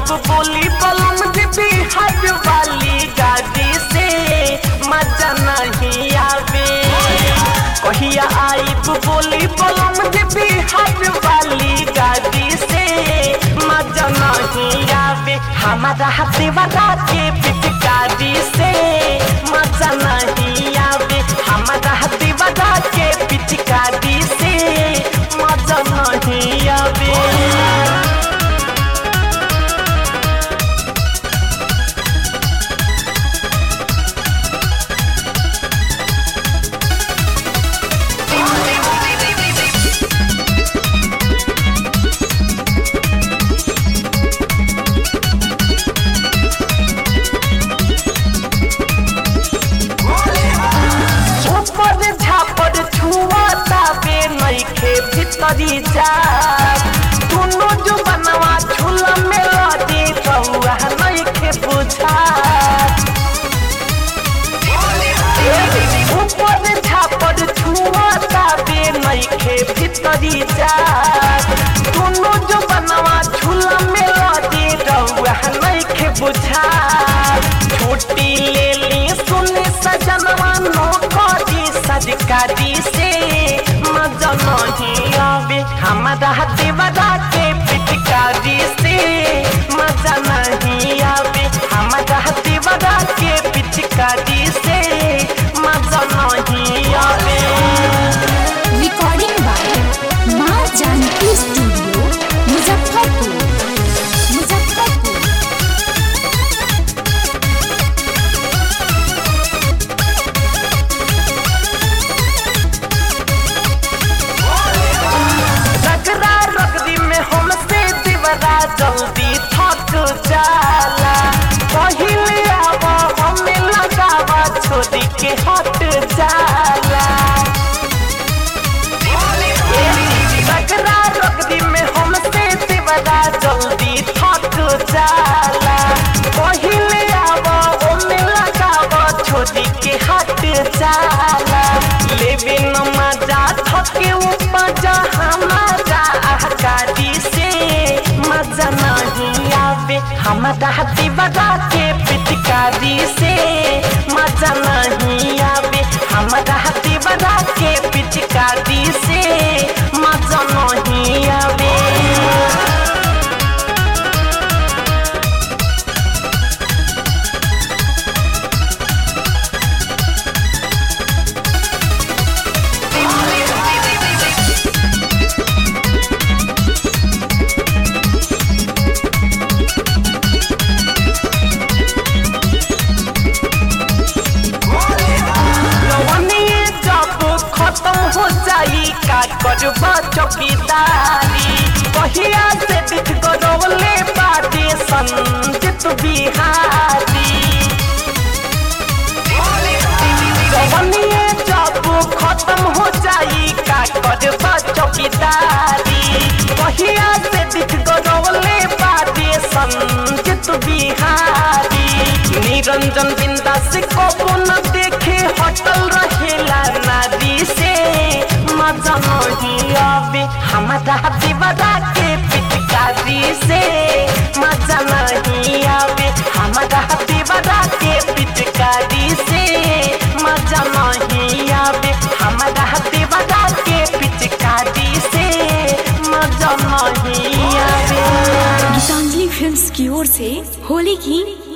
बोली बलम दीदी हज वाली गाड़ी से मजा नहीं आवे कहिया आईब बोली बलम दीदी हज वाली गाड़ी से मजा नहीं आवे हमारा देवरा के पिचकारी से मजा नहीं आवे हमारा देवरा के पिचकारी से मजा नहीं आवे ऊपर झापर छुआता बे नइखे भीतरी जा दुनो जो बनवा झूला में लदी रहुआ नइखे बुझा ऊपर झापर छुआता बे नइखे भीतरी जा दुनो जो बनवा झूला में लदी रहुआ नइखे बुझा छुट्टी ले ली सुनी सजनवा नो करी सजकारी से मजा नहीं आवे हमारा देवरा के पिटकारी से मजा नहीं आवे हमारा देवरा के पिचकारी से मजा नहीं आवे रिकॉर्डिंग बाय माँ जानकी स्टूडियो मुजफ्फरपुर मुजफ्फरपुर रगड़ा रगड़ी में हमसे दीवारा जल्दी थक जाला पहिले आवा हमें लगावा छोड़ी के हट जाला रगड़ा रगड़ी में हमसे दीवारा जल्दी थक जाला पहिले आवा हमें लगावा छोड़ी के हट जाला लेवे न मजा थके उपजा हमारा गाड़ी से मजा नहीं आवे हमारा दीवारा के पिचकारी से मजा नहीं आवे हमारा दीवारा के पिचकारी से मजा नहीं आवे जवानीए जब खत्म हो जाई का करबा चौकीदारी कहिया से दिख गरौले बाटे संजित बिहारी जवानीए जब खत्म हो जाई का करबा चौकीदारी कहिया से दिख गरौले बाटे संजित बिहारी निरंजन बिंदास को न देखे हटल रहेला नारी से मजा नहीं आवे हमारा दीवारा के पिचकारी से मजा नहीं आवे हमारा दीवारा के पिचकारी से मजा नहीं आवे हमारा दीवारा के पिचकारी से मजा नहीं आवे गीतांजलि फिल्म्स की ओर से होली की